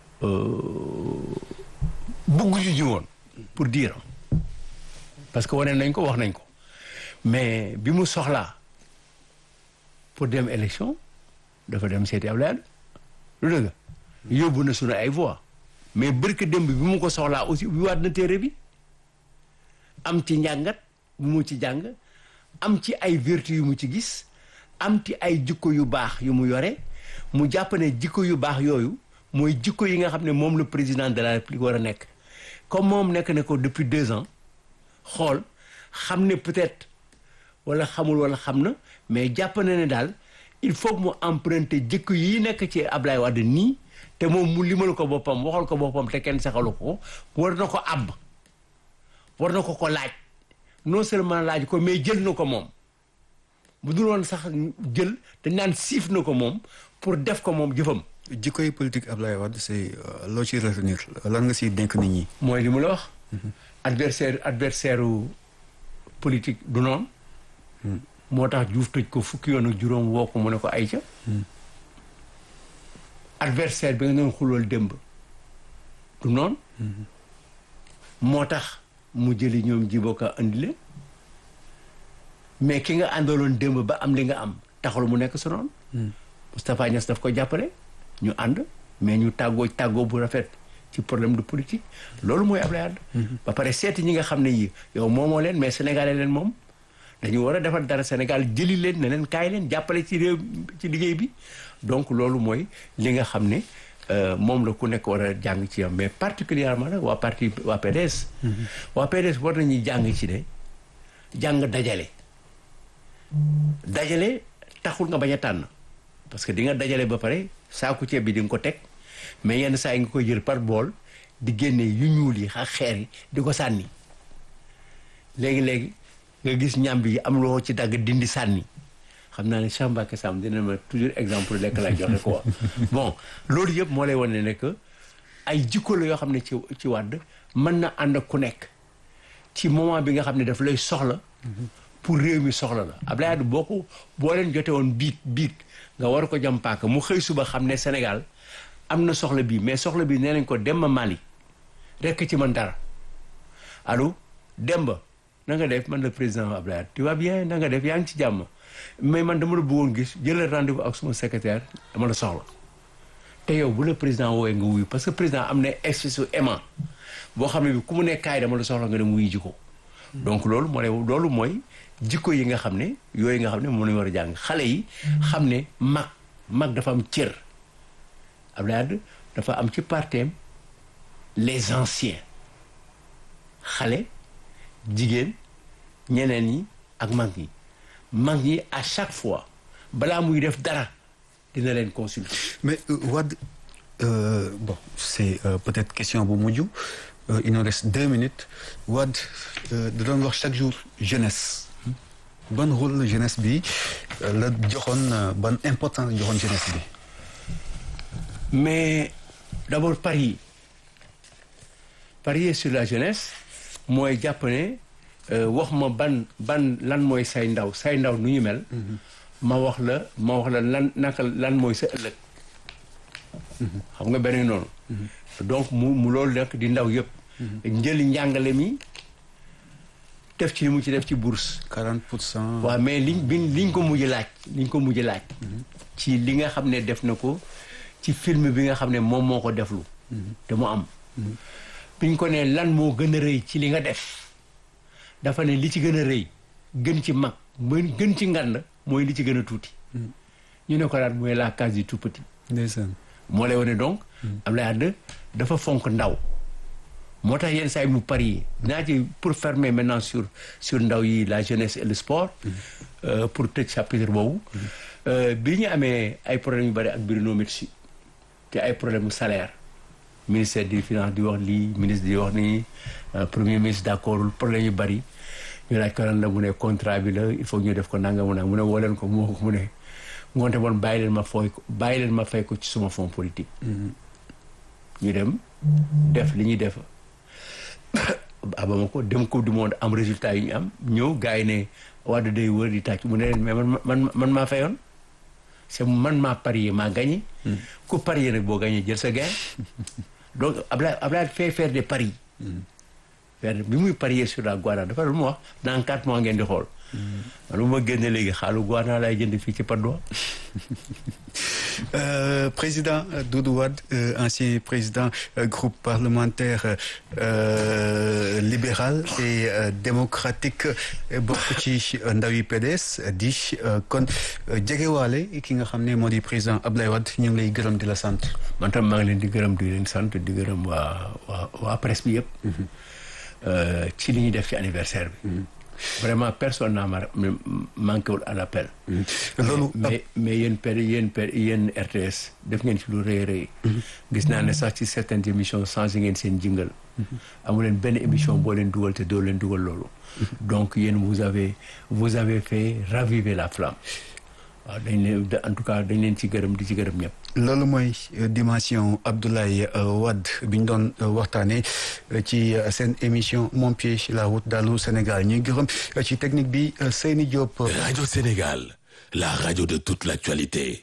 bëgguñu ji woon pour dire parce que wane nañ ko wax nañ ko mais bi mu soxlaa pour dem élection dafa dem seeti Abdoulaye Wade lu dëgg yóbbu na sunu ay voix mais bërka démb bi mu ko soxlaa aussi bi waat na téere bi am ci njàngat bu mu ci jàng am ci ay vertu yu mu ci gis am ci ay jikko yu baax yu mu yore mu jàpp ne jikko yu baax yooyu mooy jikko yi nga xam ne moom le président de la république war a nekk comme moom nekk na ko depuis deux ans xool xam ne peut-être wala xamul wala xam na mais jàpp na ne daal il faut que mu emprunter jikko yi nekk ci Ablaye Wade nii te moom mu limal ko boppam waxal ko boppam te kenn saxalu ko war na ko àbb war na ko ko laaj non seulement laaj ko mais jël na ko moom bu dul woon sax jël dañ naan siif na ko moom pour def ko moom jëfam jikkoy politique Ablaye Wade c'est euh, loo ci retenir lan nga siy dénk nit ñi mooy li mu la wax adversaire adversaire u politique du noonu moo tax Diouf tëj ko fukki yoon ak juróom woo ko mu ne ko ay ca adversaire bi nga doon xulool démb du noonu moo tax mu jëli ñoom jiboka andi leen mais ki nga àndaloon démb ba am li nga am taxul mu nekk sa noonu Moustapha Niass daf ko jàppale ñu ànd mais ñu tàggoo tàggoo bu rafet ci problème de politique loolu mooy Ablaye Wade ba pare seeti ñi nga xam ne yi yow moomoo leen mais sénégalais leen moom dañu war a defar dara Sénégal jëli leen ne leen kaay leen jàppale ci réew ci liggéey bi donc loolu mooy li nga xam ne euh, moom la ku nekk war a jàng ci yam mais particulièrement nag waa parti waa PDS waa PDS war nañuy jàng ci ne jàng dajale dajale taxul nga bañ a tànn parce que di nga dajale ba pare saaku ceeb bi di nga ko teg mais yenn saa yi nga koy jël par bool di génne yu ñuul yi ak xeer yi di ko sànni léegi-léegi nga gis ñàmb yi am loo ci dagg dindi sànni xam naa ne Cheikh Mbacké Sam dina ma toujours exemple lekk lay joxe quoi bon loolu yëpp moo lay wane ne que ay jikko la yoo xam ne ci ci wàdd mën na ànd ak ku nekk ci moment bi nga xam ne daf lay soxla pour réew mi soxla la Abdoulaye Wade boo ko boo leen jote woon biig biig nga war ko jam paaka mu xëy suba xam ne Sénégal am na soxla bii mais soxla bii nee nañ ko Demba Mali rekk ci man dara allo Demba na nga def man le président Abdoulaye Wade tu vas bien na nga def yaa ngi ci jàmm mais man dama la bëggoon gis jëlal rendez-vous ak suma secrétaire dama la soxla te yow bu la président woowee nga wuyu parce que président am na espèce u aimant boo xam ne bi ku mu nekk kaay dama la soxla nga dem wuyu ji ko donc loolu moo lay loolu mooy jikko yi nga xam ne yooyu nga xam ne moom lañu war a jàng xale yi xam ne mag mag dafa am cër Abdoulaye Wade dafa am ci parteem les anciens xale jigéen ñeneen ñi ak mag ñi mag ñi à chaque fois balaa muy def dara dina leen consulter. mais Wade euh, bon c'est euh, peut-être question bu mujj euh, il nous reste deux minutes Wade da doon wax chaque jour jeunesse ban rôle la jeunesse bi la joxoon ban importance la joxoon jeunesse bi. mais d'abord parier parier sur la jeunesse mooy jàpp ne wax ma ban ban lan mooy say ndaw say ndaw nu ñu mel. ma wax la ma wax la lan naka lan mooy sa ëllëg. xam nga beneen noonu. donc mu mu loolu nekk di ndaw yëpp. njëli njàngale mi def ci li mu ci def ci bourse. 40 pour cent. waaw mais liñ biñ liñ ko mujj laaj liñ ko mujj laaj. ci li nga xam ne def na ko ci film bi nga xam ne moom moo ko deflu. te mu am. biñ ko ne lan moo gën a rëy ci li nga def dafa ne li ci gën a rëy gën ci mag gën ci ngand mooy li ci gën a tuuti. ñu ne ko daal mooy la case du tout petit. ndeysaan. moo lay wane donc. Abdoulaye Wade dafa fonk ndaw. moo tax yenn saa yi mu parier naa ci pour fermer maintenant sur sur ndaw yi la jeunesse et le sport. pour tëj chapitre boobu. bi ñu amee ay problèmes yu bari ak Bruno Metsu te ay problème mu salaire. ministère des finances di wax lii ministre di wax nii premier ministre d'accord problème yu bari ñu laaj ko lan la mu ne contrat bi la il faut ñu def ko nanga mu ne mu ne woo leen ko mu mu ne ngoonte bon bàyyi leen ma fooy ko bàyyi leen ma fay ko ci suma fonds politique ñu dem def li ñuy def abama ko dem coupe du monde am résultat yi ñu am ñëw gars yi ne Wade day wër di tàcc mu ne leen mais man man man maa fayoon c'est man maa parier maa gagné ku parier nag boo gagné jël sa gain donc Abdoulaye Abdoulaye fait faire des paris faire bi muy parier sur la Guana dafa lu mu wax dans quatre mois ngeen di xool man bu ma génne léegi xaalu Guana lay jënd fii ci Padoa Euh, président Doudou Wade euh, ancien président euh, groupe parlementaire libéral et démocratique bokk ci ndawi PDS di kon jegewaale ki nga xam ne moo di président Abdoulaye Wade ñu ngi lay gërëm di la sant. man tam maa ngi leen di gërëm di leen sant di gërëm waa waa waa presse bi yëpp. ci li ñuy def ci anniversaire bi. vraiment personne n'a manqué wul à l'appel loolu mais mais yéen per yéen per yéen RTS def ngeen ci lu rëy rëy gis naa ne sax ci certaines émissions changé ngeen seen jingle amu leen benn émission boo leen dugal te doo leen dugal loolu donc yéen vous avez vous avez fait raviver la flamme waaw dañ leen en tout cas dañ leen ci gërëm di ci gërëm ñëpp loolu mooy dimension Abdoulaye Wade bi ñu doon waxtaanee ci seen émission Mon pied sur la route d'Allô Sénégal ñuy gërëm ci technique bi Seyni Diop. Radio Sénégal, la radio de toute l'actualité.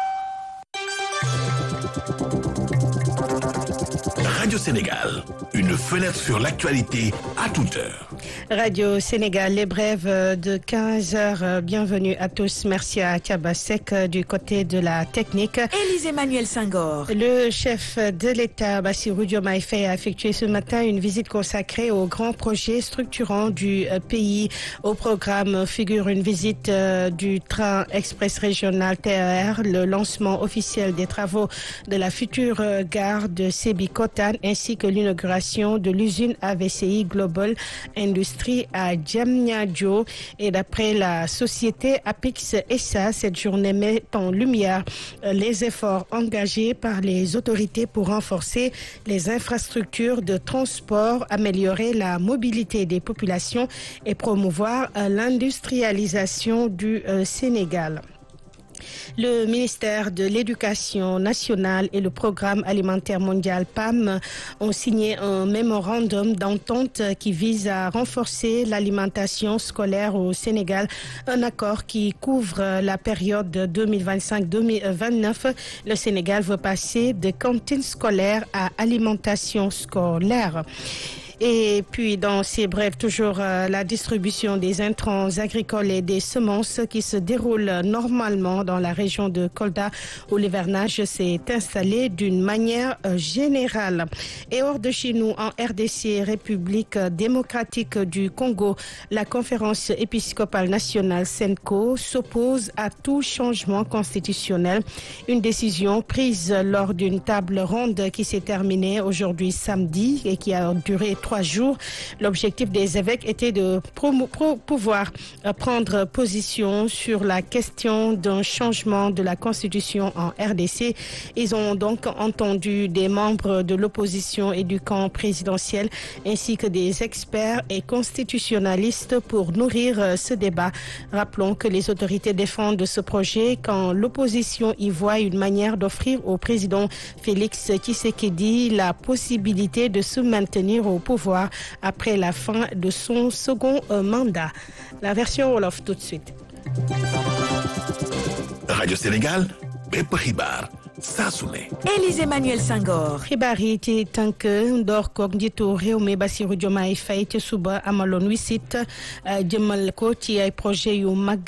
Radio Sénégal, une fenêtre sur l'actualité à toute heure. Radio Sénégal, les brèves de 15 heures. Bienvenue à tous. Merci à Tiabasek du côté de la technique. Élise Emmanuel Senghor. Le chef de l'État, Bassirou Diomaye Faye, a effectué ce matin une visite consacrée aux grands projets structurants du pays. Au programme figure une visite du train express régional TER, le lancement officiel des travaux de la future gare de Sébikotane ainsi que l'inauguration de l'usine AVCI Global Industrie à Diamniadio. Et d'après la société Apix SA, cette journée met en lumière les efforts engagés par les autorités pour renforcer les infrastructures de transport, améliorer la mobilité des populations et promouvoir l'industrialisation du Sénégal. Le ministère de l'Éducation nationale et le Programme alimentaire mondial PAM ont signé un mémorandum d'entente qui vise à renforcer l'alimentation scolaire au Sénégal, un accord qui couvre la période 2025-2029. Le Sénégal veut passer de cantine scolaire à alimentation scolaire. Et puis, dans ces brèves, toujours euh, la distribution des intrants agricoles et des semences qui se déroule normalement dans la région de Kolda où l'hivernage s'est installé d'une manière euh, générale. Et hors de chez nous, en RDC, République démocratique du Congo, la conférence épiscopale nationale SENCO s'oppose à tout changement constitutionnel. Une décision prise lors d'une table ronde qui s'est terminée aujourd'hui samedi et qui a duré trois jours. L'objectif des évêques était de pouvoir prendre position sur la question d'un changement de la constitution en RDC. Ils ont donc entendu des membres de l'opposition et du camp présidentiel ainsi que des experts et constitutionnalistes pour nourrir ce débat. Rappelons que les autorités défendent ce projet quand l'opposition y voit une manière d'offrir au président Félix Tshisekedi la possibilité de se maintenir au pouvoir après la fin de son second mandat. La version Wolof tout de suite. Radio Sénégal, bépp xibaar saa su ne. Élise Emmanuel Senghor. xibaar yi ci tànk ndoor koog njiitu réew mi Bassirou Diomaye Faye ci suba amaloon wisit jëmal ko ci ay projet yu mag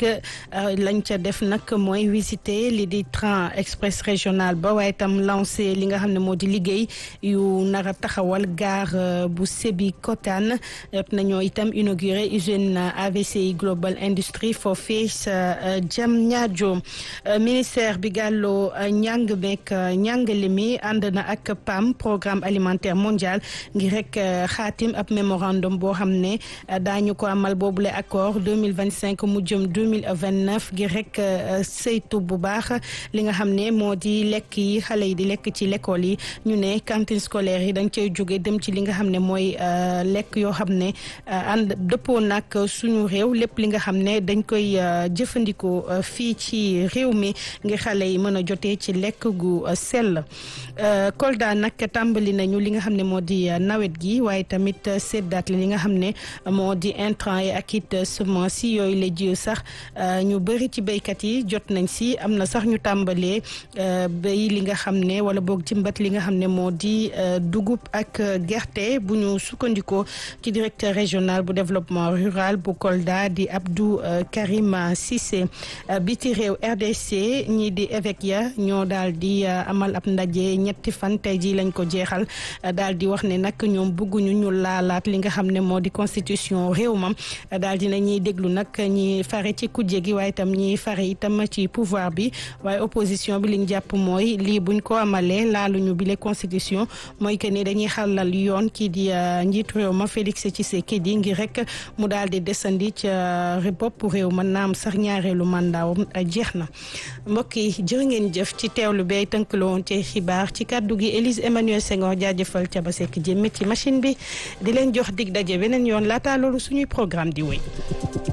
lañ ca def nag mooy visiter li di train express régional ba waaye itam lancé li nga xam ne moo di liggéey yu nar a taxawal gare bu Sébikotane nañoo itam inauguré usine AVCI Global Industrie foofee sa Diamniadio ministère bi gàlloo njàng beeg njàngale mi ànd na ak PAM programme alimentaire mondial ngir rek xaatim ab mémorandum boo xam ne daañu ko amal boobule accord 2025 mu jëm 2029 ngir rek saytu bu baax li nga xam ne moo di lekk yi xale yi di lekk ci l'école yi ñu ne cantine scolaire yi dañ cay jóge dem ci li nga xam ne mooy lekk yoo xam ne ànd dëppoo nag suñu réew lépp li nga xam ne dañ koy jëfandikoo fii ci réew mi ngir xale yi mën a jotee ci lekk gu sell Kolda nag tàmbali nañu li nga xam ne moo di nawet gi waaye tamit seddaat li nga xam ne moo di intrant yi ak it semence yi yooyu la jiw sax ñu bëri ci béykat yi jot nañ si am na sax ñu tàmbalee béy li nga xam ne wala boog jëmbat li nga xam ne moo di dugub ak gerte bu ñu sukkandikoo ci directeur régional bu développement rural bu Kolda di Abdou Karim Cissé biti réew RDC ñii di évêque ya ñoo daal di amal ab ndaje ñetti fan tey jii lañ ko jeexal daal di wax ne nag ñoom bëgguñu ñu laalaat li nga xam ne moo di constitution réew mam daal di na ñuy déglu nag ñi fare ci kujje gi waaye itam ñi fare itam ci pouvoir bi waaye opposition bi liñ jàpp mooy lii buñ ko amalee laaluñu bile constitution mooy que ni dañuy xalal yoon kii di njiitu réew ma Félix Tshisekedi ngir rek mu daal di desandi ca bopp réew ma naam sax ñaareelu mandaawam jeex na mbokk yi jërë ngeen jëf ci teewlu bay tënkaloo woon ci xibaar ci kàddu gi Élise Emmanuel Senghor jaajëfal ca ba sekk jëmme ci machine bi di leen jox dig daje beneen yoon laataa loolu suñuy programme di wéy